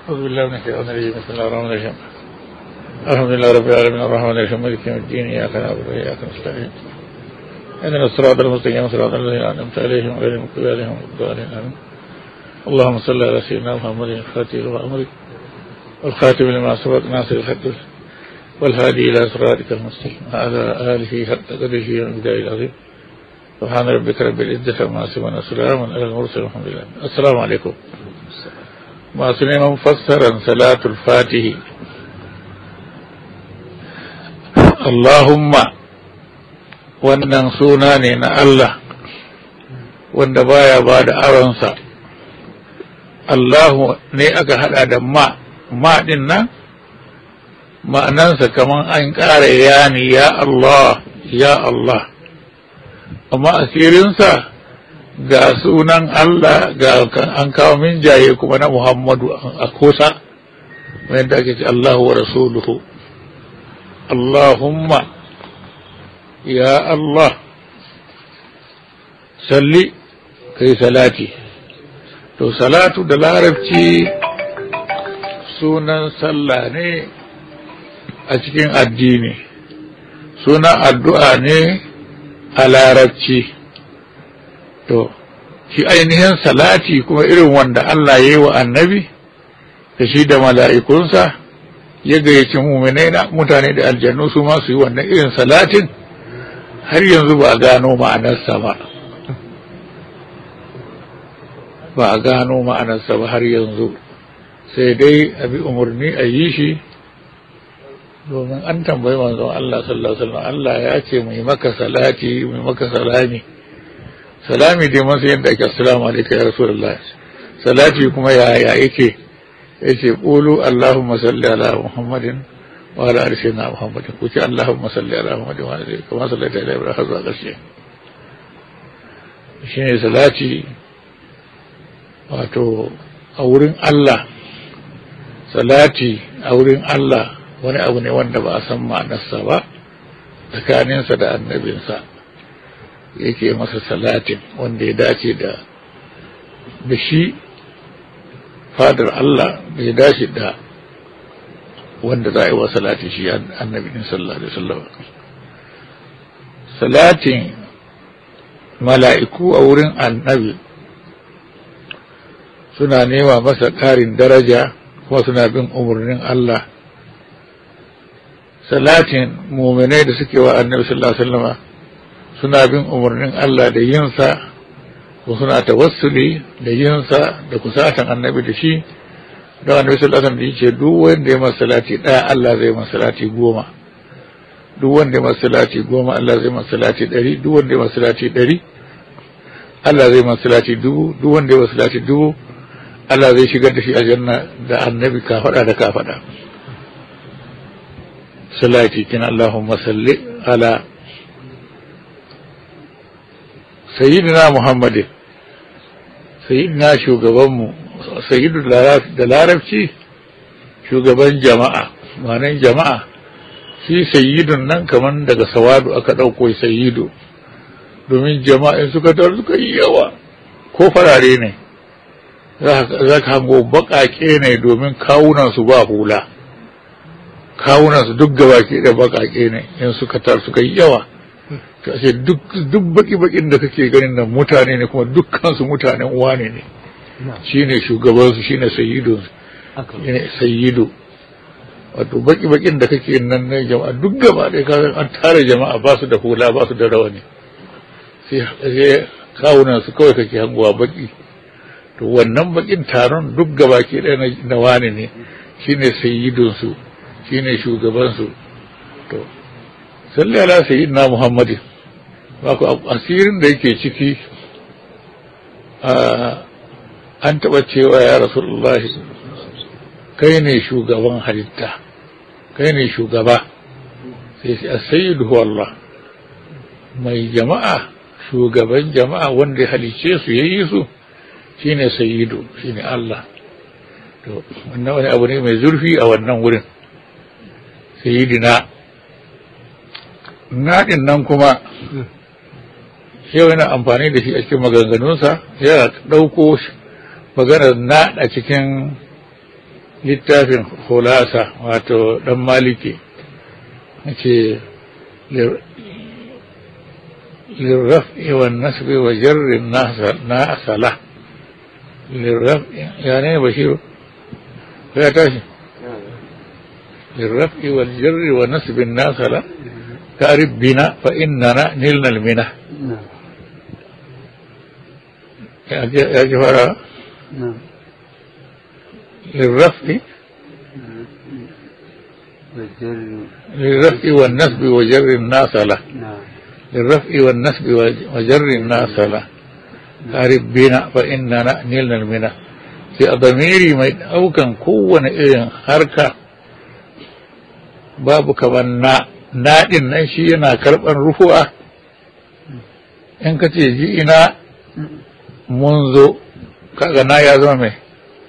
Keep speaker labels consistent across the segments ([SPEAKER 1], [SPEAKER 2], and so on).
[SPEAKER 1] أعوذ بالله من الشيطان الرجيم بسم الله الرحمن الرحيم الحمد لله رب العالمين الرحمن الرحيم مالك يوم الدين إياك نعبد وإياك نستعين اهدنا الصراط المستقيم صراط الذين أنعمت عليهم غير المغضوب عليهم ولا الضالين آمين اللهم صل على سيدنا محمد الفاتح لما أمرك والخاتم لما سبق ناصر الحق والهادي إلى صراطك المستقيم وعلى آله حق قدره ومقداره العظيم سبحان ربك رب العزة عما يصفون وسلام على المرسلين والحمد لله السلام عليكم masu neman fassarar salatul fatihi Allahumma wannan suna ne na Allah wanda baya ba da aronsa Allahu ne aka hada da ma ma din nan ma'anansa kaman an ƙara yani ya Allah ya Allah amma asirinsa ga sunan Allah ga an kawo min jaye kuma na Muhammadu a kusa wanda ake ce Allahu wa rasuluhu Allahumma ya Allah salli kai salati to salatu da larabci sunan sallah ne a cikin addini sunan addu'a ne a larabci to shi ainihin salati kuma irin wanda Allah ya yi wa annabi da shi da mala'ikunsa ya gayyaci muminai na mutane da aljannu su ma su yi wannan irin salatin har yanzu ba a gano ma'anarsa ba ba a gano ma'anarsa ba har yanzu sai dai a bi umarni a yi shi domin an tambayi manzon Allah sallallahu alaihi wasallam Allah ya ce mai maka salati mai maka salami salami dai masu yadda ake assalamu alaikum ya rasulullah salati kuma ya ya yake yace qulu allahumma salli ala muhammadin wa ala ali sayyidina muhammadin ku ce allahumma salli ala muhammadin wa ala ali kama sallaita ala ibrahim har zuwa ƙarshe shine salati wato a wurin Allah salati a wurin Allah wani abu ne wanda ba a san ma'anarsa ba tsakaninsa da annabinsa yake masa salatin wanda ya dace da da shi fadar Allah da ya dace da wanda za a yi wa salati shi annabi din sallallahu alaihi wasallam salatin mala'iku a wurin annabi suna nema masa ƙarin daraja kuma suna bin umarnin Allah salatin muminai da suke wa annabi sallallahu alaihi wasallam suna bin umarnin Allah da yinsa ko suna tawassuli da yinsa da kusatan annabi da shi don annabi sallallahu alaihi wasallam yace duk wanda ya masa salati daya Allah zai masa salati goma duk wanda ya masa salati goma Allah zai masa salati ɗari duk wanda ya masa salati ɗari Allah zai masa salati dubu duk wanda ya masa salati dubu Allah zai shigar da shi aljanna da annabi ka faɗa da ka faɗa salati kin Allahumma salli ala sayyidina muhammadin sayyidina shugabanmu sayyidu da larabci shugaban jama'a manan jama'a shi sayyidun nan kaman daga sawadu aka ɗauko sayyidu domin jama'in suka tar suka yi yawa ko farare ne za ka hango baƙaƙe ne domin kawunansu ba hula kawunansu duk gabaki da baƙaƙe ne in suka tar suka yi yawa kashe duk baki-bakin da kake ganin nan mutane ne kuma dukkansu mutanen wane ne shine shugabansu shine sayyidun shine sayyidu wato baki-bakin da kake nan na jama'a duk gaba ɗaya ka an tara jama'a ba su da hula ba su da rawani sai kawunan su kawai kake hangowa baki to wannan bakin taron duk gaba ke ɗaya na wane ne shine sayyidunsu shine shugabansu to salli ala sayyidina muhammadin wato asirin da yake ciki an taɓa cewa ya rasulullahi kai ne shugaban halitta kai ne shugaba sai sai sayyidu Allah mai jama'a shugaban jama'a wanda halice su yayi su shine sayyidu shine Allah to wannan wani abu ne mai zurfi a wannan wurin sayyidina naɗin nan kuma yau yana amfani da shi a cikin maganganunsa yana ɗauko maganar naɗa cikin littafin hulasa wato dan maliki ce lirraf'i wa nasbi wa jarrin na asala lirraf'i ya ne bashiru ya tashi lirraf'i wa jarri wa nasbi na asala ta'rif bina fa innana nilna almina ya ji fara للرفع للرفع والنسب وجر الناس له للرفع والنسب وجر الناس له أعرف بنا فإننا نلنا المنى في ضميري ما أو كان كون إذن حركة باب كمان نا na ɗin nan shi yana karɓar rufu'a in ka ce ji ina mun zo kaga na ya zama mai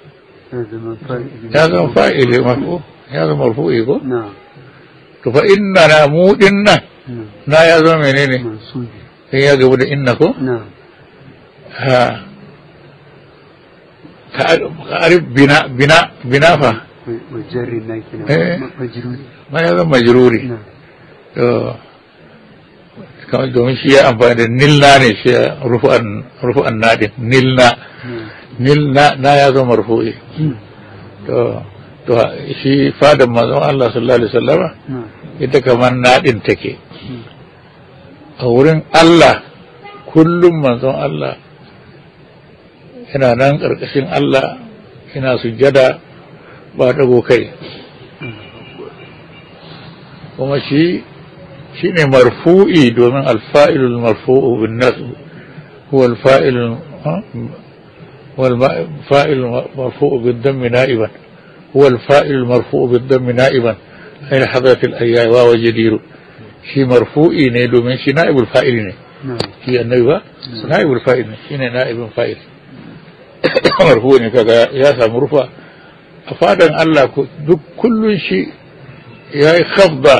[SPEAKER 1] ya zama fa'ili marfu ya zama marfu'i ko to fa inna na mu din nan na ya zama menene in ya gabu da inna ko ha ka arif bina bina bina fa ma ya zama majruri to kamar domin shi ya amfani da nilna ne shi rufu'an nadin nilna nilna na ya zama marfu'i to to shi fadan manzon Allah sallallahu alaihi wasallama ita kamar nadin take a wurin Allah kullum manzon Allah yana nan ƙarƙashin Allah yana sujjada ba dago kai kuma shi shi ne marfu'i domin alfa'ilul marfu'u bin nasu huwa alfa'ilul والفائل المرفوع بالدم نائبا هو الفائل المرفوع بالدم نائبا أين حضرة الأيام واو جدير شي مرفوعي نيدو من شي نائب الفائل ني شي النبي نائب الفائل شي نائب الفائل مرفوع ne kaga ya samu rufa a fadan Allah duk kullun shi ya yi khafda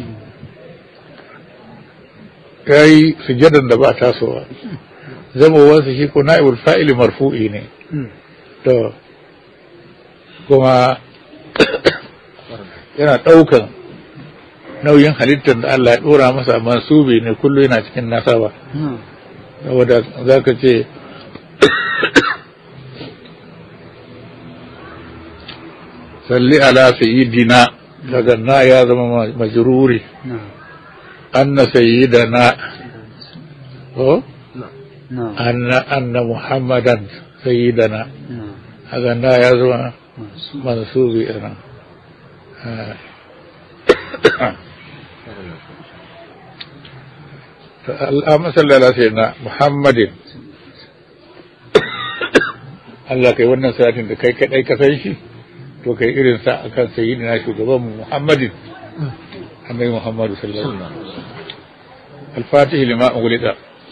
[SPEAKER 1] ya yi sujadan da ba tasowa zamowarsa shi ko na'ibul fa'ili marfu'i ne to kuma yana ɗaukan nauyin halittar da Allah ya ɗora masa mansubi ne kullum yana cikin nasaba saboda za ka ce salli ala sayyidina daga na ya zama majruri anna sayyidana ko أن أن محمدا سيدنا هذا لا يزوى منسوبي أنا اللهم صل على سيدنا محمد Allah kai wannan salatin da kai kadai ka san shi to kai irin sa akan sayyidina shugaban mu Muhammadin annabi Muhammadu sallallahu alaihi wasallam al-fatih lima ughliqa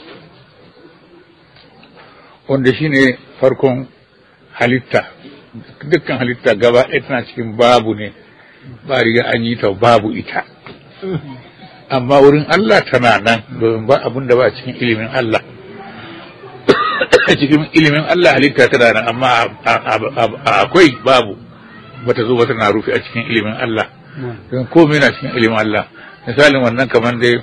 [SPEAKER 1] wanda shi ne farkon halitta dukkan halitta gaba ɗaya tana cikin babu ne ba riga an yi ta babu ita amma wurin Allah tana nan domin ba abin da ba cikin ilimin Allah cikin ilimin Allah halitta tana nan amma akwai babu bata zo ba tana rufe a cikin ilimin Allah don komai na cikin ilimin Allah misalin wannan kamar dai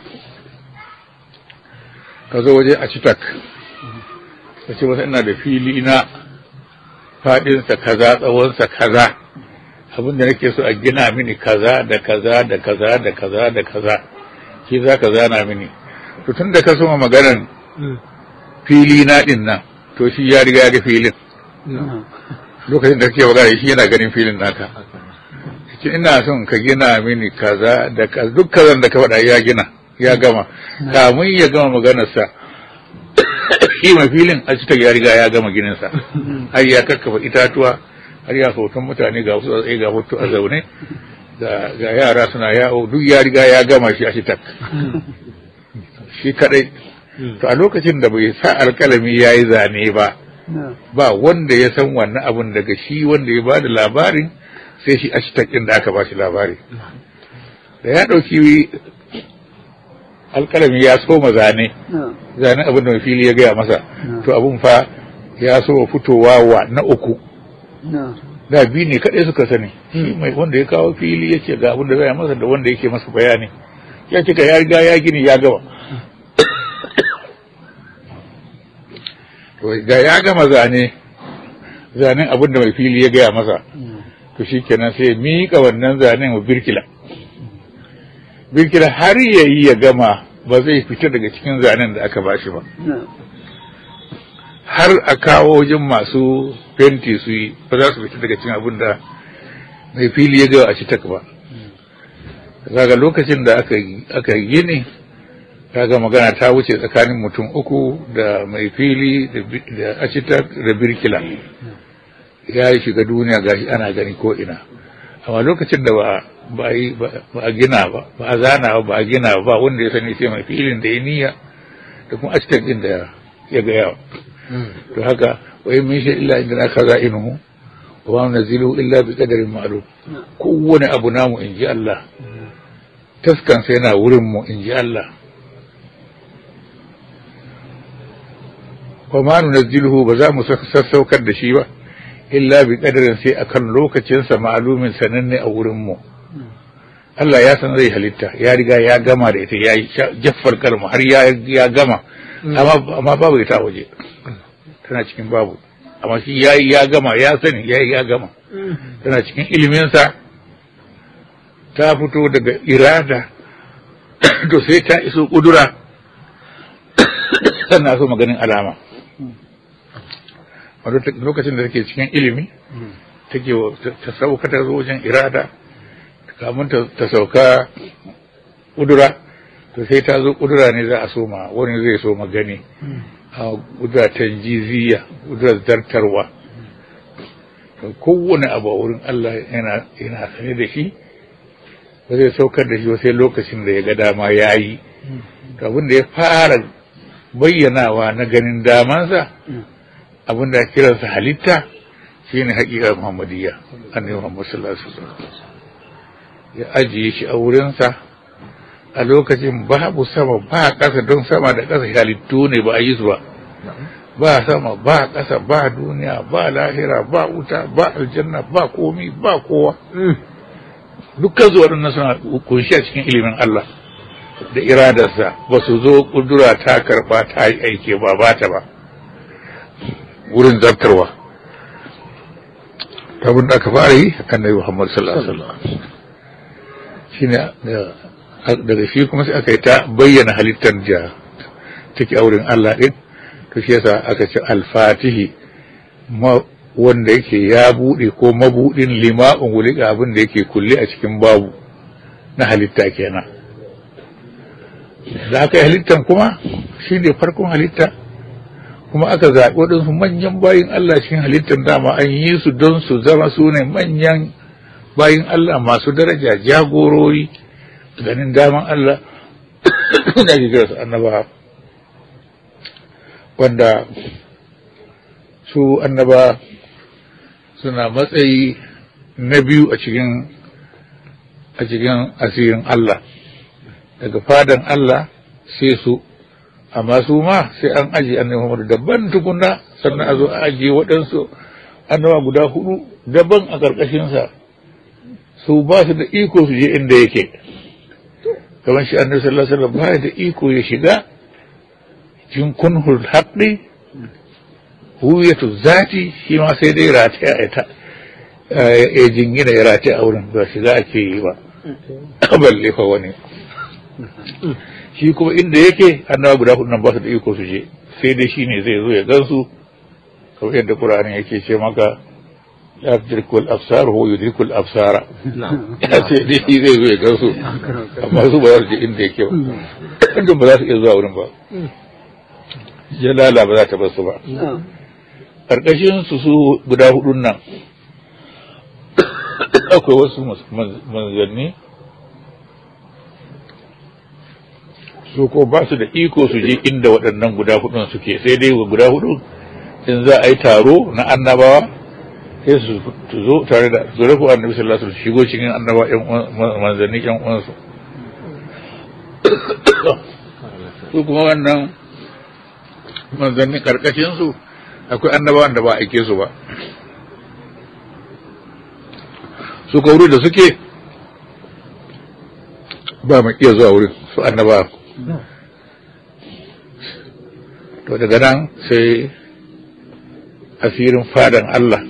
[SPEAKER 1] ka zo waje a citak ka ce masa ina da fili na faɗinsa kaza tsawonsa kaza abin da nake so a gina mini kaza da kaza da kaza da kaza da kaza shi za ka zana mini to tun da ka soma maganar fili na ɗin nan to shi ya riga ga filin lokacin da kake magana shi yana ganin filin naka ce ina son ka gina mini kaza da kaza duk kazan da ka faɗa ya gina ya gama kamun ya gama maganarsa shi mai filin a cikin ya riga ya gama gininsa har ya kakkafa itatuwa har ya hoton mutane ga wasu tsaye ga hoto a zaune ga yara suna yawo duk ya riga ya gama shi a shitak shi kadai to a lokacin da bai sa alkalami ya yi zane ba ba wanda ya san wannan abun daga shi wanda ya ba da labarin sai shi a ɗin da aka ba shi labari da ya ɗauki alkalami ya soma zane zane abin da fili ya gaya masa to abin fa ya so fitowa wa na uku da biyu ne kaɗai suka sani shi mai wanda ya kawo fili ya ce ga abin da zai masa da wanda yake masa bayani ya ce ka ya riga ya gini ya gama ga ya gama zane zanen abin da mai fili ya gaya masa to shi kenan sai miƙa wannan zanen wa birkila birkila har ya yi ya gama ba zai fita daga cikin zanen da aka bashi ba har a kawo wajen masu fenti su yi ba za su fita daga cikin abin da mai fili ya gawa a ci tak ba kaga lokacin da aka yi ne kaga magana ta wuce tsakanin mutum uku da mai fili da acitak da birkila ya yi shiga duniya gashi ana gani ko ina amma lokacin da ba a gina ba ba a zana ba ba a gina ba wanda ya sani sai mai filin da ya niyya da kuma acitak din da ya gaya to haka wa in min shay illa indana khaza'inuhu wa ma nazilu illa bi qadarin ma'lum kowane abu namu in ji Allah taskan sai na wurin mu in ji Allah wa ma nunazziluhu ba za mu sassaukar da shi ba illa bi qadarin sai akan lokacin sa ma'lumin sananne a wurin mu Allah ya san zai halitta ya riga ya gama da ita ya jaffar kalma har ya gama amma babu ita waje tana cikin babu amma shi ya yi ya gama ya sani ya yi ya gama tana cikin iliminsa ta fito daga irada to sai ta iso kudura sannan so maganin alama lokacin da take cikin ilimi take ta sauka ta zo wajen irada kamun ta sauka kudura to sai ta zo kudura ne za a soma wani zai so magani a kudura tanjiziya kudura zartarwa to kowane abu a wurin Allah yana yana sane da shi ba zai saukar da shi ba sai lokacin da ya ga dama ya yi to abin da ya fara bayyanawa na ganin damansa abin da kiransa halitta shine haƙiƙa muhammadiyya annabi muhammad sallallahu alaihi wasallam ya ajiye shi a wurinsa a lokacin babu sama ba ƙasa don sama da ƙasa halittu ne ba a yi su ba ba sama ba ƙasa ba duniya ba lahira ba wuta ba aljanna ba komi ba kowa dukkan su waɗannan suna kunshi a cikin ilimin Allah da iradarsa ba su zo ƙudura ta karɓa ta yi aike ba ba ta ba wurin zartarwa abin da aka fara yi annabi Muhammad sallallahu alaihi wasallam shine daga shi kuma sai aka yi ta bayyana halittar da take a wurin Allah ɗin to shi yasa aka ce alfatihi wanda yake ya buɗe ko mabuɗin lima'un wulika abin da yake kulle a cikin babu na halitta kenan da aka yi halittan kuma shi ne farkon halitta kuma aka zaɓi waɗansu manyan bayin Allah cikin halittar dama an yi su don su zama su ne manyan bayin Allah masu daraja jagorori ganin daman Allah da ke kira su annaba wanda su annaba suna matsayi na biyu a cikin a cikin asirin Allah daga fadan Allah sai su amma su ma sai an aji annabi Muhammad daban tukunna sannan a zo a ajiye waɗansu annaba guda hudu daban a ƙarƙashinsa su ba su da iko su je inda yake kamar shi annabi sallallahu alaihi wasallam ba da iko ya shiga cikin kunhul haqqi huyatu zati shi ma sai dai rataya ya ta ya jingina ya rataya a wurin ba shiga ake yi ba balle fa wani shi kuma inda yake annabawa guda hudu nan ba su da iko su je sai dai shine zai zo ya gansu kamar yadda Qur'ani yake ce maka ya dirkul absar ho yudrikul absara ya ce dai shi zai zo ya gansu amma su ba za su je inda yake ba inda ba za su iya zuwa wurin ba jalala ba za ta bar su ba karkashin su su guda hudun nan akwai wasu manzanni su ko ba su da iko su je inda waɗannan guda hudun suke sai dai guda hudu in za a yi taro na annabawa sai su zo tare da zurafu annabi sallallahu alaihi wasallam shigo cikin annaba yan manzanni yan uwansu su kuma wannan manzanni karkashin su akwai annabawan da ba aike su ba su ka wuri da suke ba mai iya zuwa wurin su annaba to daga nan sai asirin fadan Allah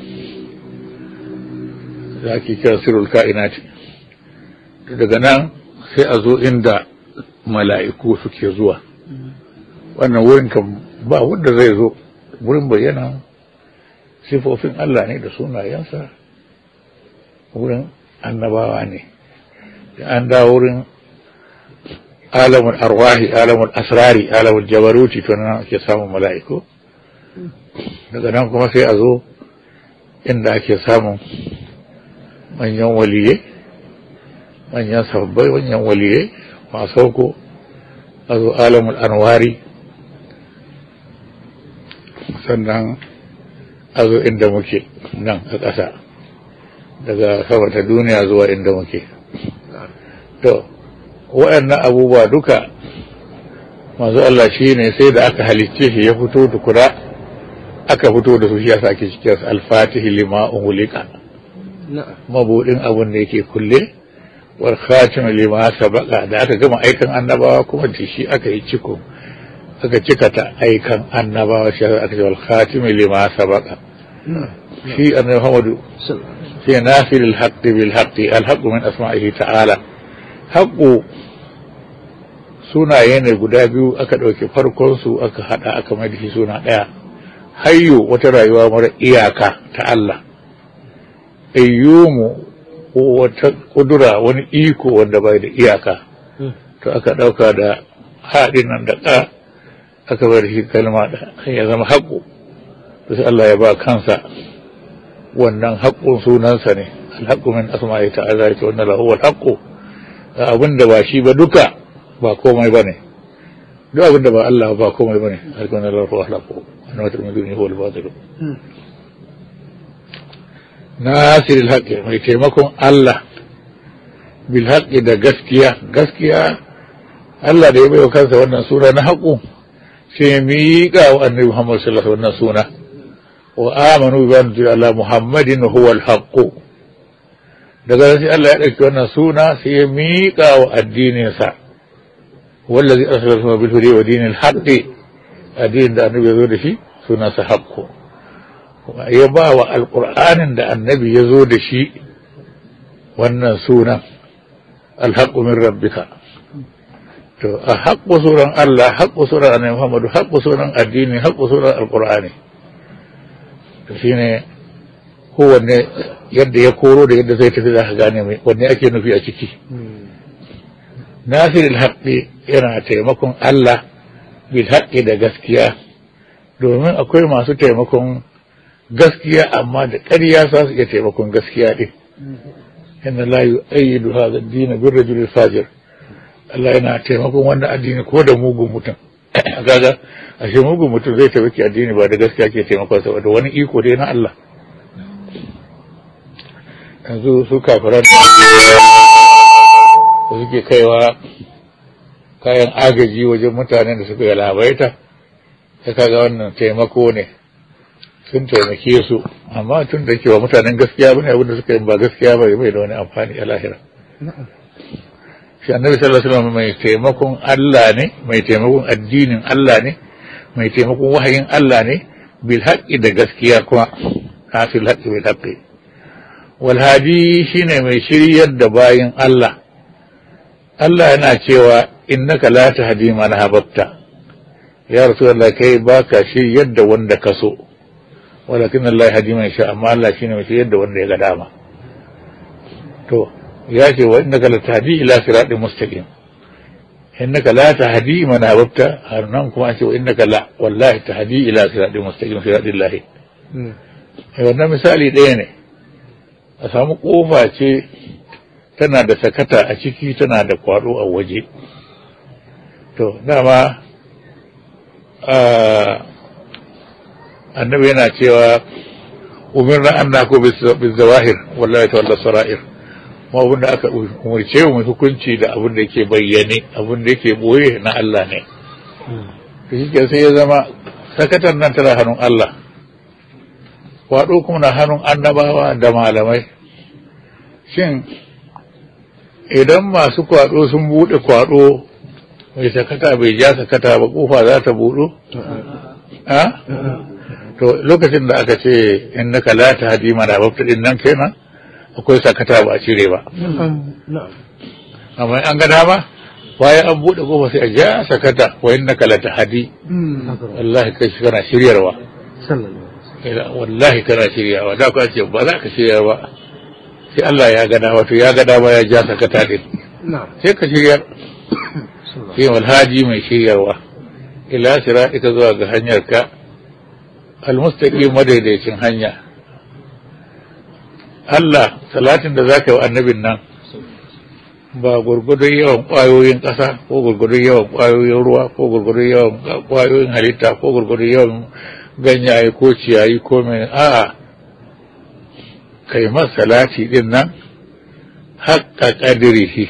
[SPEAKER 1] za ki kira sirul ka'inati to daga nan sai a zo inda mala'iku suke zuwa wannan wurin kan ba wanda zai zo wurin bayyana sifofin Allah ne da sunayensa wurin annabawa ne da an da wurin alamun arwahi alamun asrari alamun jabaruti to nan ake samun mala'iku daga nan kuma sai a zo inda ake samun manyan waliye manyan sabbai manyan waliye masu sauko a zo alamun anwari sannan a zo inda muke nan a ƙasa daga sama ta duniya zuwa inda muke to waɗannan abubuwa duka masu Allah shi ne sai da aka halicce shi ya fito tukura aka fito da su shi yasa ake cikin alfatihi lima uhulika mabudin abun da yake kulle wal khatim lima sabaqa da aka gama aikan annabawa kuma da shi aka yi ciko aka cika ta aikan annabawa shi aka ce wal khatim lima sabaqa shi annabi Muhammadu sai nafil al haqqi bil haqqi al haqqu min asma'ihi ta'ala haqqu sunaye ne guda biyu aka ɗauki farkon su aka hada aka mai da shi suna ɗaya hayyu wata rayuwa mara iyaka ta Allah ayyumu wata kudura wani iko wanda bai da iyaka to aka ɗauka da haɗin nan da ƙa aka bar shi kalma da ya zama haƙo to sai Allah ya ba kansa wannan haƙƙun sunansa ne alhaƙu min asma'i ta'ala ya ce wannan lahu alhaƙu abin da ba shi ba duka ba komai ba ne duk abin da ba Allah ba komai ba ne alkawar lahu alhaƙu wannan wata mai duniya huwa al-batil nasiril haƙƙi mai taimakon Allah bil haƙƙi da gaskiya gaskiya Allah da ya bai wa kansa wannan suna na haƙu sai miƙa wa annabi Muhammad sallallahu alaihi wannan suna wa amanu bi anna ala Muhammadin huwa al-haqq daga sai Allah ya dauki wannan suna sai ya miƙa wa addinin sa wallazi arsalahu bil huda wa dinil haqq addinin da annabi ya zo da shi suna sa haqqu ya ba wa alƙur'anin da annabi ya zo da shi wannan sunan alhaƙu min rabbika to a haƙƙu sunan Allah haƙƙu sunan annabi Muhammadu haƙƙu sunan addini haƙƙu sunan alƙur'ani to shine kowanne yadda ya koro da yadda zai tafi za ka gane mai wanne ake nufi a ciki nasiril haƙƙi yana taimakon Allah bil haƙƙi da gaskiya domin akwai masu taimakon gaskiya amma da ƙarya za su iya taimakon gaskiya ɗin inna la yu'ayyidu hadha ad-din bir rajul fajir Allah yana taimakon wannan addini ko da mugun mutum kaga ashe mugun mutum zai taimaki addini ba da gaskiya ke taimakon sa da wani iko dai na Allah yanzu su kafiran da suke kaiwa kayan agaji wajen mutanen da suka galabaita ya kaga wannan taimako ne sun taimake su amma tun da cewa mutanen gaskiya bane abin da suka yi ba gaskiya ba bai da wani amfani a lahira shi annabi sallallahu alaihi wasallam mai taimakon Allah ne mai taimakon addinin Allah ne mai taimakon wahayin Allah ne bil haqqi da gaskiya kuma hasil haqqi bil haqqi wal hadi shine mai shiryar da bayin Allah Allah yana cewa innaka la tahdi man habatta ya rasulullah kai baka shiryar da wanda ka so walakin Allah ya hadi mai sha amma Allah shine mai yadda wanda ya ga dama to ya ce wa innaka la tahdi ila siratin mustaqim innaka la tahdi man ahbabta har nan kuma an ce wa innaka la wallahi tahdi ila siratin mustaqim siratin lahi eh wannan misali ɗaya ne a samu kofa ce tana da sakata a ciki tana da kwado a waje to dama annabi yana cewa umirna an nako bizawahir wallahi ta wallah sara'ir ma abin da aka umarce mu hukunci da abin da yake bayyane abin da yake boye na Allah ne to shi sai ya zama sakatan nan tana hannun Allah kwado kuma na hannun annabawa da malamai shin idan masu kwaɗo sun buɗe kwaɗo mai sakata bai ja sakata ba kofa za ta buɗu? ha? to lokacin da aka ce in naka la ta hadi mana babta din nan kenan akwai sakata ba a cire ba amma an ga dama bayan an buɗe kofa sai a ja sakata wa in naka la ta hadi wallahi kai kana shiryarwa wallahi kana shiryawa da ku ce ba za ka shirya ba sai Allah ya gada wato ya gada ba ya ja sakata din sai ka shiryar sai walhaji mai shiryarwa ila siratika zuwa ga hanyar ka almustaqim madaidaicin hanya Allah salatin da zaka yi wa annabin nan ba gurgudun yawan ƙwayoyin ƙasa ko gurgudun yawan ƙwayoyin ruwa ko gurgudun yawan ƙwayoyin halitta ko gurgudun yawan ganyaye ko ciyayi ko mai a'a kai salati din nan haƙƙa ƙadirihi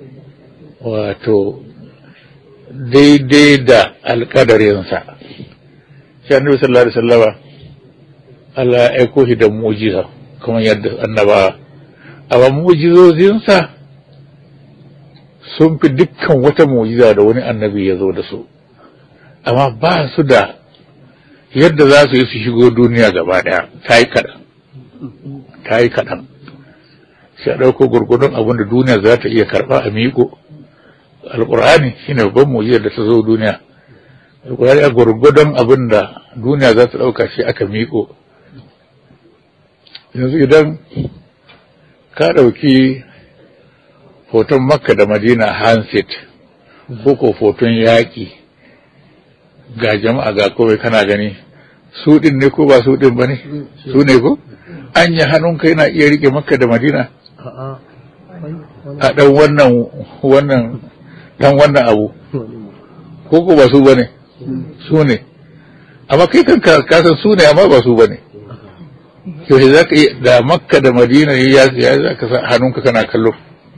[SPEAKER 1] wato daidai da alƙadarinsa shi annabi sallallahu alaihi wasallama Allah ya aiko shi da mu'jiza kamar yadda annaba amma mu'jizozinsa sun fi dukkan wata mu'jiza da wani annabi ya zo da su amma ba su da yadda za su yi su shigo duniya gaba daya ta yi kaɗan ta yi kaɗan sai a ɗauko gurgudun abin da duniya za ta iya karɓa a miƙo alƙur'ani shine babban mu'jizar da ta zo duniya alƙur'ani a gurgudun abin da duniya za ta ɗauka shi aka miƙo yanzu idan ka ɗauki hoton makka da madina handset ko ko hoton yaƙi ga jama'a ga kowai kana gani su ɗin ne ko ba su ɗin ba ne su ne ko an yi hannunka yana iya rike makka da madina a ɗan wannan wannan ɗan wannan abu ko ko ba su ba ne su ne amma kai kan kasan su ne amma ba su ba ne yaushe za ka yi da makka da madina ya ya za ka sa hannunka kana kallo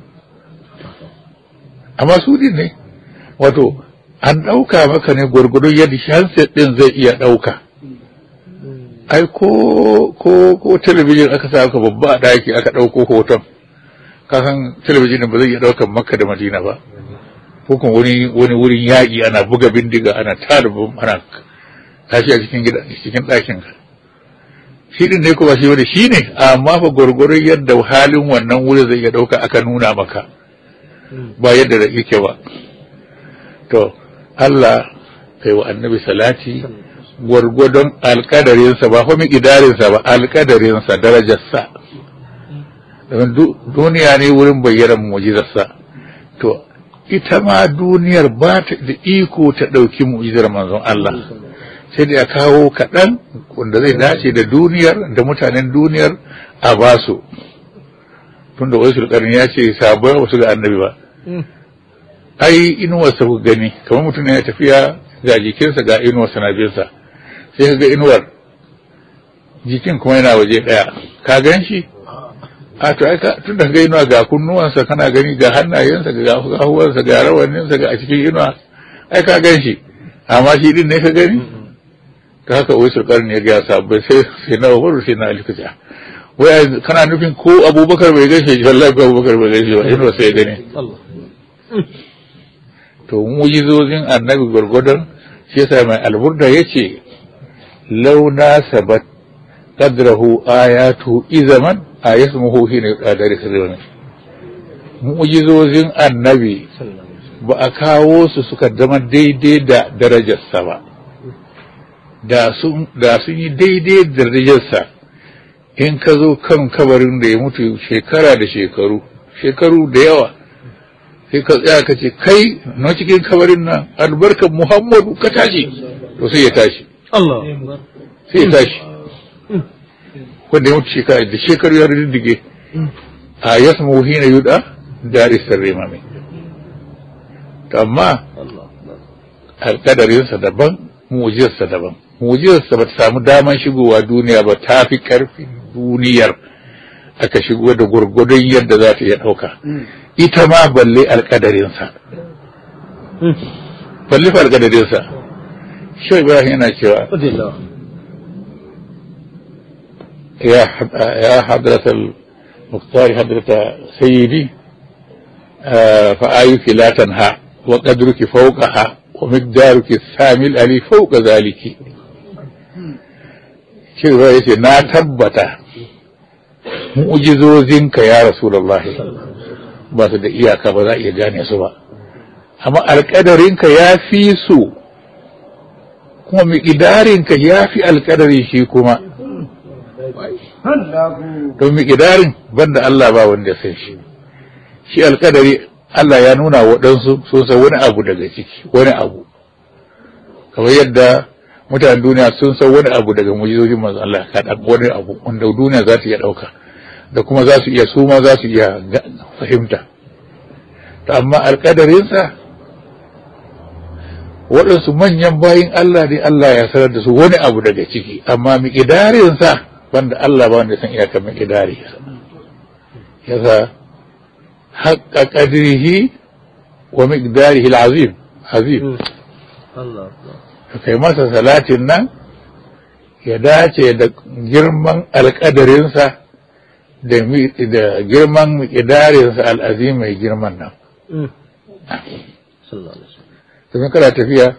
[SPEAKER 1] amma su din ne wato an ɗauka maka ne gwargwadon yadda handset ɗin zai iya ɗauka ai ko ko ko talabijin aka sa aka babba a ɗaki aka ɗauko hoton kasan talabijin ba zai iya ɗaukan makka da madina ba ko kuma wani wani wurin yaƙi ana buga bindiga ana tada ana tashi a cikin gida cikin ɗakin ka shi din ne kuma shi wani shi ne amma fa gwargwaron yadda halin wannan wurin zai iya ɗauka aka nuna maka ba yadda da yake ba to Allah kai wa annabi salati gwargwadon alkadarinsa ba kuma ƙidarinsa ba alkadarinsa darajarsa domin duniya ne wurin bayyanar mujizarsa to ita ma duniyar ba ta da iko ta ɗauki mujizar manzon Allah sai da ya kawo kaɗan wanda zai dace da duniyar da mutanen duniyar a basu tunda wasu sulƙarni ya ce sabuwar wasu ga annabi ba ai inuwarsa ku gani kamar mutum ya tafiya ga jikinsa ga inuwarsa na binsa sai ka ga inuwar jikin kuma yana waje ɗaya ka gan shi a to ai tun da ga inuwa ga kunnuwansa kana gani ga hannayensa ga gahuwarsa ga rawaninsa ga a cikin inuwa ai ka gan shi amma shi din ne ka gani ta haka wai sulkar ne ya sabbai sai sai na umaru sai na alikuta wai kana nufin ko abubakar bai gaishe shi wallahi ko abubakar bai gaishe ba inuwa sai gani to mujizozin annabi gwargwadon shi yasa mai alburda yace launa sabat qadrahu ayatu izaman ayasmuhu hina qadari sirrin mujizozin annabi ba a kawo su suka zama daidai da darajarsa ba da sun da sun yi daidai da darajarsa in ka zo kan kabarin da ya mutu shekara da shekaru shekaru da yawa sai ka tsaya ka ce kai na cikin kabarin nan albarkar muhammadu ka tashi to sai ya tashi
[SPEAKER 2] Allah
[SPEAKER 1] sai ya tashi wanda ya mutu shekara da shekaru ya riddige a yasmu hina yuda dari sirri mame to amma alkadarinsa daban mujizarsa daban mujizarsa ba ta samu daman shigowa duniya ba ta fi karfin duniyar aka shigo da gurgudun yadda za ta iya ɗauka ita ma balle alkadarinsa balle fa alkadarinsa shi ibrahim yana cewa ya hadratal muktari hadrata sayyidi fa ayuki la tanha wa qadruki fawqaha wa miqdaruki samil ali fawqa zaliki cewa yace na tabbata mu'jizozinka ya rasulullahi ba su da iyaka ba za a iya gane su ba amma alƙadarinka ya fi su kuma miƙidarinka ya fi alƙadari shi kuma don miƙidarin banda Allah ba wanda sai shi shi alƙadari Allah ya nuna waɗansu sun san wani abu daga ciki wani abu kamar yadda mutanen duniya sun san wani abu daga mujizojin manzo Allah kaɗan wani abu wanda duniya za ta iya ɗauka da kuma za su iya su ma za su iya fahimta to amma alƙadarinsa waɗansu manyan bayin Allah ne Allah ya sanar da su wani abu daga ciki amma miƙidarinsa wanda Allah ba wanda san iyakar miƙidari yasa haƙƙa ƙadirihi wa miƙidarihi azim azim kai masa salatin nan ya dace da girman alƙadarinsa da girman miƙidarinsa al'azim mai girman nan domin kana tafiya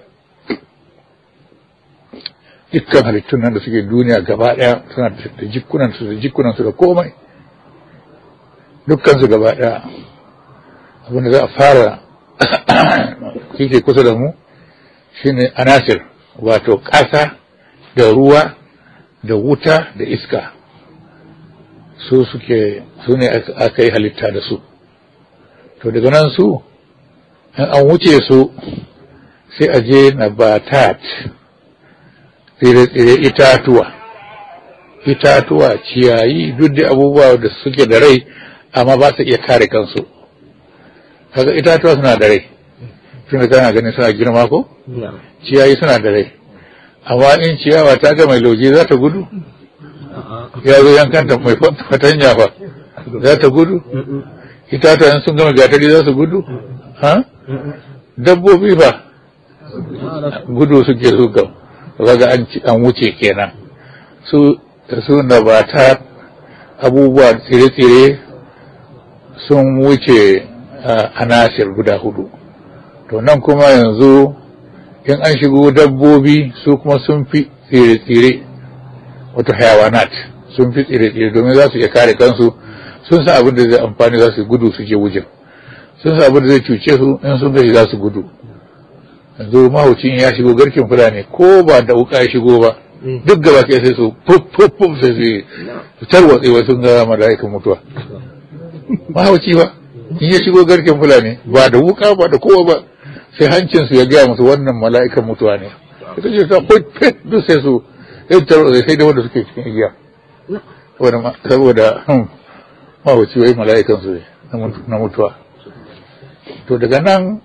[SPEAKER 1] dukkan halittun nan da suke duniya gaba ɗaya suna da jikunansu da jikunansu da komai dukkansu gaba ɗaya abinda za a fara kike kusa da mu shine anasir wato ƙasa da ruwa da wuta da iska su suke su ne aka yi halitta da su to daga nan su in an wuce su sai a je na batat tsire-tsire itatuwa itatuwa ciyayi duk da abubuwa da suke da rai amma ba su iya kare kansu kaga itatuwa suna da rai tun da kana ganin suna girma ko ciyayi suna da rai amma in ciyawa ta ga mai lauje za ta gudu ya zo yankanta mai fatanya fa za ta gudu itatuwa sun gama gatari za su gudu ha dabbobi fa gudu suke su ga kaga an wuce kenan su su na ba ta abubuwa tsire-tsire sun wuce anasir guda hudu to nan kuma yanzu in an shigo dabbobi su kuma sun fi tsire-tsire wato hayawanat sun fi tsire-tsire domin za su iya kare kansu sun san abin da zai amfani za su gudu su je wujin sun sa abin da zai cuce su in sun gashi za su gudu yanzu mahaucin ya shigo garkin fulani ko ba da wuka ya shigo ba duk gaba ke sai su fuf sai su tarwatse wai sun ga mala'ikan mutuwa mahauci ba in ya shigo garkin fulani ba da wuka ba da kowa ba sai hancin su ya gaya musu wannan mala'ikan mutuwa ne ita ce ta fit duk sai su sai tarwatse sai da wanda suke cikin igiya saboda mahauci wai mala'ikan su na mutuwa to daga nan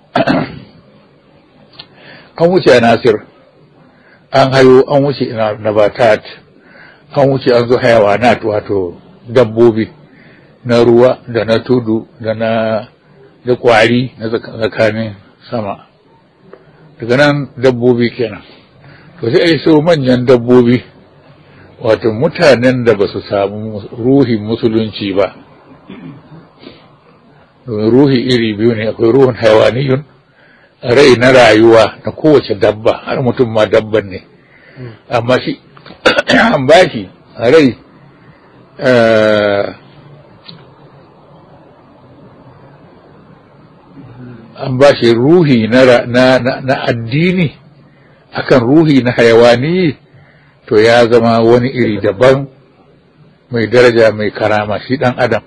[SPEAKER 1] an wuce a nasir an hayo an wuce nabatat an wuce an zo hayawanat wato dabbobi na ruwa da na tudu da na da kwari na tsakanin sama daga nan dabbobi kenan to sai ai so manyan dabbobi wato mutanen da ba su samu ruhin musulunci ba ruhi iri biyu ne akwai ruhun haiwaniyun rai na rayuwa na kowace dabba har mutum ma dabban ne amma shi an ba shi rai an ba shi ruhi na addini akan ruhi na hayawani to ya zama wani iri daban mai daraja mai karama shi dan adam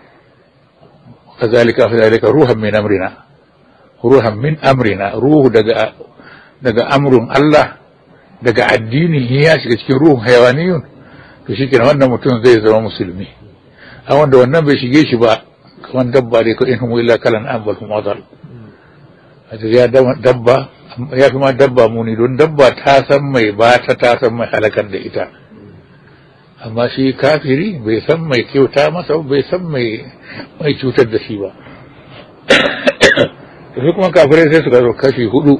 [SPEAKER 1] كذلك فذلك روحا من أمرنا روحا من أمرنا روح دقا دقا أمر الله دقا الدين هي cikin ruhun hayawaniyun to shikenan wannan mutum zai zama musulmi a wanda wannan bai shige shi ba kaman dabba dai ko in hum illa kalan ambal hum adal ya dabba ya fi ma dabba muni don dabba ta san mai ba ta ta san mai halakar da ita amma shi kafiri bai san mai kyauta masa bai san mai mai cutar da shi ba sai kuma kafirai sai suka zo kashi hudu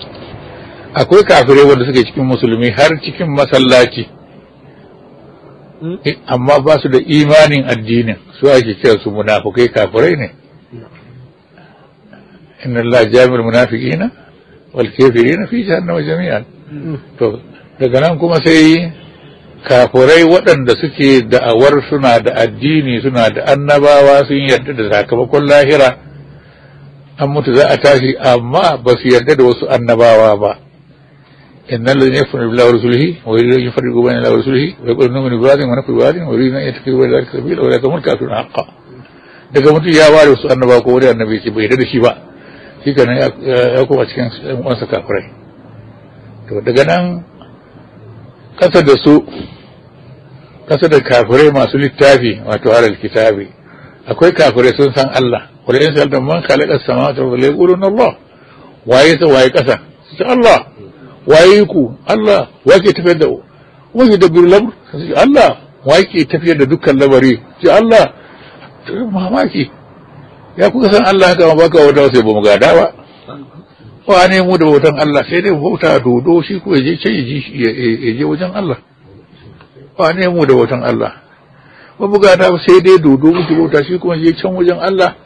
[SPEAKER 1] akwai kafirai wanda suke cikin musulmi har cikin masallaci amma ba su da imanin addinin su ake kira su munafukai kafirai ne inna Allah jami'ul munafiqina wal kafirina fi jahannama jami'an to daga nan kuma sai kafirai waɗanda suke da'awar suna da addini suna da annabawa sun yarda da sakamakon lahira an mutu za a tashi amma ba su yarda da wasu annabawa ba inna alladhina yakfuruna billahi wa rasulihi wa yuriduna an yufarriqu bayna allahi wa rasulihi wa yaquluna nu'minu bi ba'dhin wa nakfuru bi ba'dhin wa yuriduna an yattakhidhu bayna dhalika sabila wa ulaika humul kafirun haqqan daga mutum ya ware wasu annabawa ko wani annabi ce bai yarda da shi ba shi kenan ya koma cikin wansa kafirai to daga nan kasa da su kasa da kafirai masu littafi wato alal kitabi akwai kafirai sun san Allah wala in sa'alta man khalaqa as-samawati wal ardi yaquluna Allah waye ta waye kasa su ce Allah waye ku Allah waye ke tafiyar da waye da bir lamr su ce Allah waye ke tafiyar da dukkan lamari ce Allah mamaki ya kuka san Allah haka ma baka wata sai ba mu gada ba wa ne mu da bautan Allah sai dai bauta dodo shi ko je ce ya je wajen Allah wa ne mu da bautan Allah ba mu gada ba sai dai dodo muke bauta shi kuma je can wajen Allah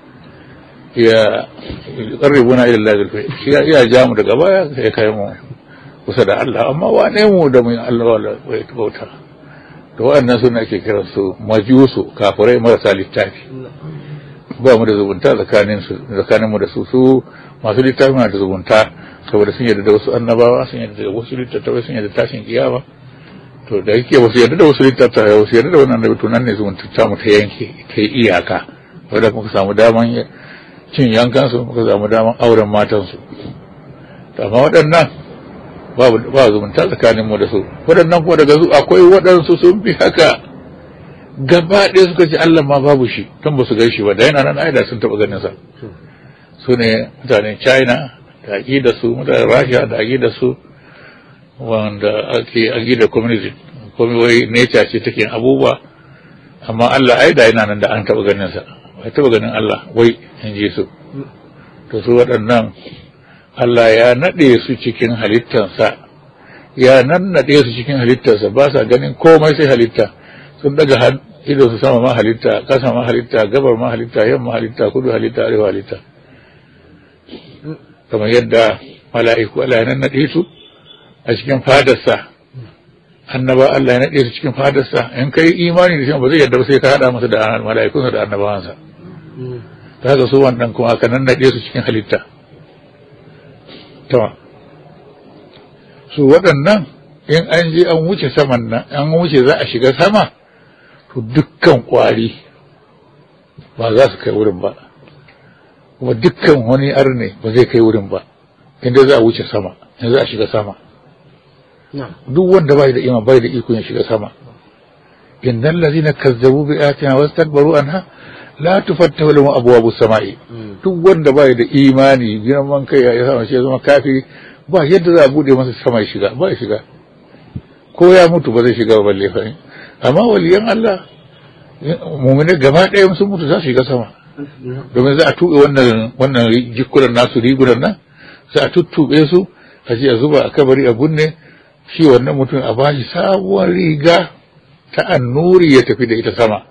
[SPEAKER 1] ya qarribuna ila Allah zulfa shi ya ja mu daga baya sai kai mu kusa da Allah amma wa ne mu da mu Allah wala bauta to wannan suna ake kiransu majusu kafirai marasa littafi ba mu da zubunta tsakanin su tsakanin mu da su su masu littafi na da zubunta saboda sun yarda da wasu annabawa sun yarda da wasu littattafai sun yarda tashin kiyama to da yake wasu yarda da wasu littattafai wasu yarda da wannan annabi to nan ne zubunta ta mu ta yanke ta iyaka wanda muka samu daman cin yankan su muka samu daman auren matan su to amma waɗannan babu ba zumunta tsakanin mu da su waɗannan kuma daga su akwai waɗansu sun fi haka gaba ɗaya suka ce Allah ma babu shi tun ba su gai shi ba da yana nan aida sun taɓa ganin sa su ne mutanen China da da su mutanen Russia da da su wanda ake da communism komai wai nature ce take abubuwa amma Allah aida yana nan da an taɓa ganin sa ba taɓa ganin Allah wai in ji su to su waɗannan Allah ya naɗe su cikin halittansa ya nan naɗe su cikin halittarsa ba sa ganin komai sai halitta sun daga ido su sama ma halitta ƙasa ma halitta gabar ma halitta yamma halitta kudu halitta arewa halitta kamar yadda mala'iku Allah ya nannaɗe su a cikin fadarsa annaba Allah ya naɗe su cikin fadarsa in kai imani da shi ba zai yadda ba sai ka haɗa masa da mala'ikunsa da annabawansa ta haka su wannan kuma aka nannaɗe su cikin halitta ta su waɗannan in an je an wuce saman nan an wuce za a shiga sama to dukkan kwari ba za su kai wurin ba kuma dukkan wani arne ba zai kai wurin ba inda za a wuce sama in za a shiga sama duk wanda bai da iman bai da iko ya shiga sama innal ladhina kazzabu bi ayatina wastakbaru anha la tufattahu lahum abwabus samai duk wanda bai da imani girman kai ya sama shi ya zama kafiri ba yadda za a bude masa sama ya shiga ba ya shiga ko ya mutu ba zai shiga ba balle fa amma waliyan Allah mu'mini gaba ɗaya sun mutu za su shiga sama domin za a tuɓe wannan wannan jikunan nasu rigunan nan sai a tuttuɓe su a je a zuba a kabari a bunne shi wannan mutum a bashi sabuwar riga ta annuri ya tafi da ita sama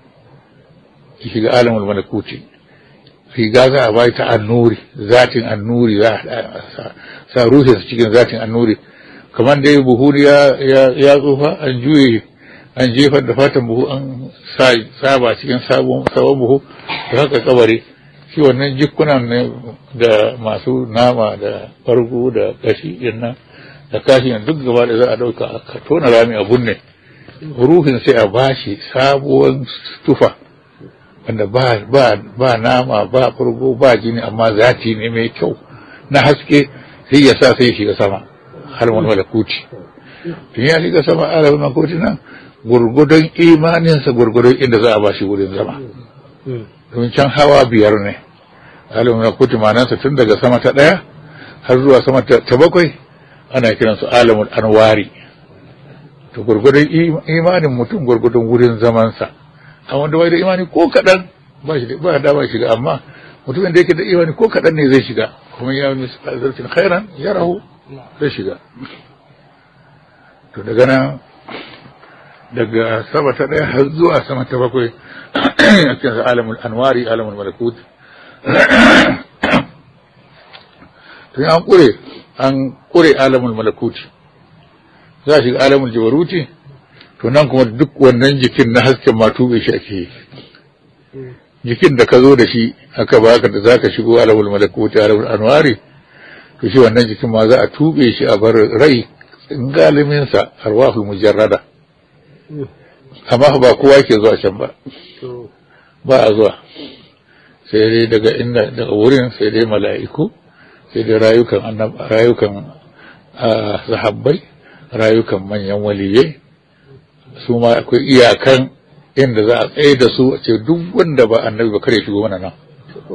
[SPEAKER 1] ya shiga alamul malakuti riga za a bashi ta annuri zatin annuri za a sa ruhin cikin zatin annuri kamar dai buhu ya ya tsufa an juye an jefar da fatan buhu an saba cikin sabon sabon buhu da haka kabari shi wannan jikunan ne da masu nama da farko da kashi nan da kashi duk gaba da za a dauka a tona rami a bunne ruhin sai a bashi sabuwar tufa wanda ba ba ba nama ba farko ba jini amma zati ne mai kyau na haske sai ya sa sai ya shiga sama halman malakuti tun ya shiga sama halman malakuti nan gurgudun imaninsa gurgudun inda za a ba shi wurin zama domin can hawa biyar ne halin malakuti manansa tun daga sama ta ɗaya har zuwa sama ta bakwai ana kiransu alamul anwari to gurgudun imanin mutum gurgudun wurin zamansa a wanda bai da imani ko kaɗan ba shi ba da ba shiga amma mutumin da yake da imani ko kaɗan ne zai shiga kuma ya yi zartin khairan ya rahu zai shiga to daga nan daga sama ta ɗaya har zuwa sama ta bakwai a cikin alamul anwari alamul malakut tun an ƙure an ƙure alamul malakut za a shiga alamul jabaruti to nan kuma duk wannan jikin na hasken ma tube shi ake yi jikin da ka zo da shi aka baka da za ka shigo alamul malakuti alamul anwari to shi wannan jikin ma za a tube shi a bar rai galiminsa arwahul mujarrada amma ba kowa ke zuwa can ba ba a zuwa sai dai daga inda daga wurin sai dai mala'iku sai dai rayukan rayukan sahabbai rayukan manyan waliyai su ma akwai iyakan inda za a tsaye da su a ce duk wanda ba annabi ba kare shigo mana nan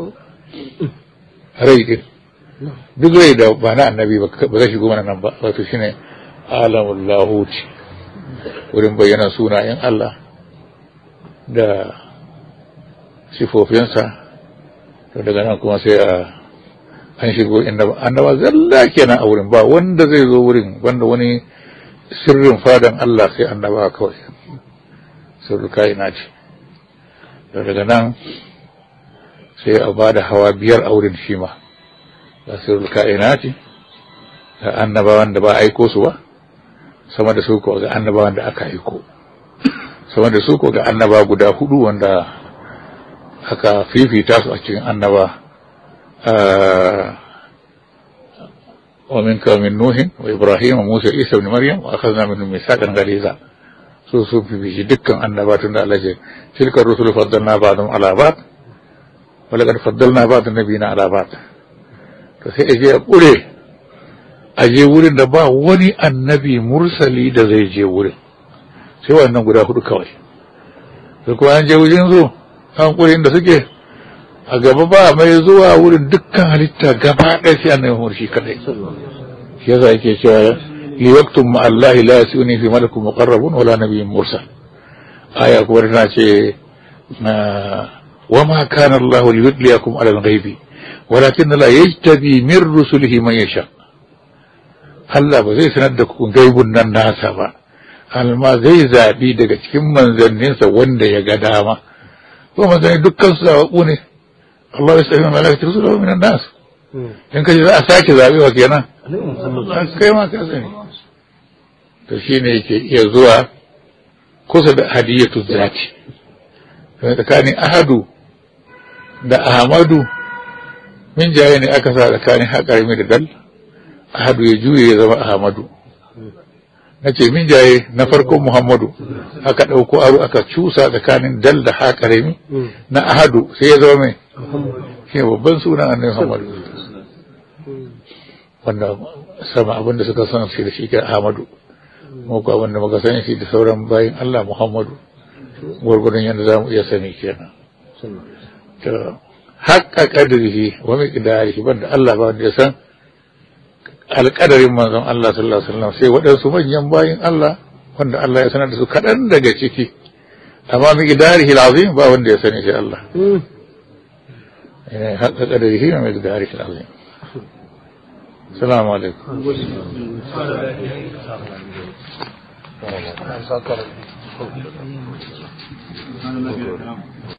[SPEAKER 1] rai din duk rai da ba na annabi ba zai shigo mana nan ba wato shine alamul lahuti wurin bayyana sunayen Allah da sifofinsa to daga nan kuma sai a an shigo inda annaba zalla kenan a wurin ba wanda zai zo wurin wanda wani sirrin fadan Allah sai annaba kawai sirru kaina ce da daga nan sai a ba da hawa biyar a wurin shi ma da sirru kaina ce da annabawan da ba aiko su ba sama da su ko ga annabawan da aka aiko sama da su ko ga annaba guda hudu wanda aka fifita su a cikin annaba ومنك ومن نوح وإبراهيم وموسى عيسى بن مريم وأخذنا منهم ميثاقا غليظا su su fifici dukkan annabatun da Allah ce tilkar rusulu faddalna ba'dhum ala ba'd wa laqad faddalna ba'd nabiyina ala ba'd to sai aje a kure aje wurin da ba wani annabi mursali da zai je wurin sai wannan guda hudu kawai sai kuma an je wurin zo an kure inda suke a gaba ba mai zuwa wurin dukkan halitta gaba ɗaya sai annabi murshi kadai shi yasa yake cewa liwaktum ma Allah la yasuni fi malakun muqarrabun wala nabiyyun mursal aya kuwa tana ce wa ma kana Allah liyudliyakum ala al-ghaibi walakin la yajtabi min rusulihi man yasha Allah ba zai sanar da ku gaibun nan nasa ba alma zai zabi daga cikin manzanninsa wanda ya ga dama ko manzanni dukkan su zaɓaɓɓu ne Allah ya sami malaka rusulahu min nas in kaji za a sake zabewa kenan kai ma ka sani to shine yake iya zuwa kusa da hadiyatu zati tsakanin ahadu da ahmadu min jaye ne aka sa tsakanin haƙarmi da dal ahadu ya juye ya zama ahmadu na ce min jaye na farkon muhammadu aka ɗauko aro aka cusa tsakanin dal da haƙarmi na ahadu sai ya zama mai shi babban sunan annabi muhammadu wanda sama abinda suka san shi da shi ke ahmadu muku abinda muka sani shi da sauran bayan allah muhammadu gwargwadon yadda za mu iya sani kenan haƙa ƙadirihi wa miƙdarihi banda Allah ba wanda ya san alƙadarin manzon Allah sallallahu alaihi wasallam sai waɗansu manyan bayin Allah wanda Allah ya sanar da su kaɗan daga ciki amma miƙdarihi lazim ba wanda ya sani sai Allah haƙa ƙadirihi wa miƙdarihi lazim Assalamu alaikum.
[SPEAKER 2] Thank you.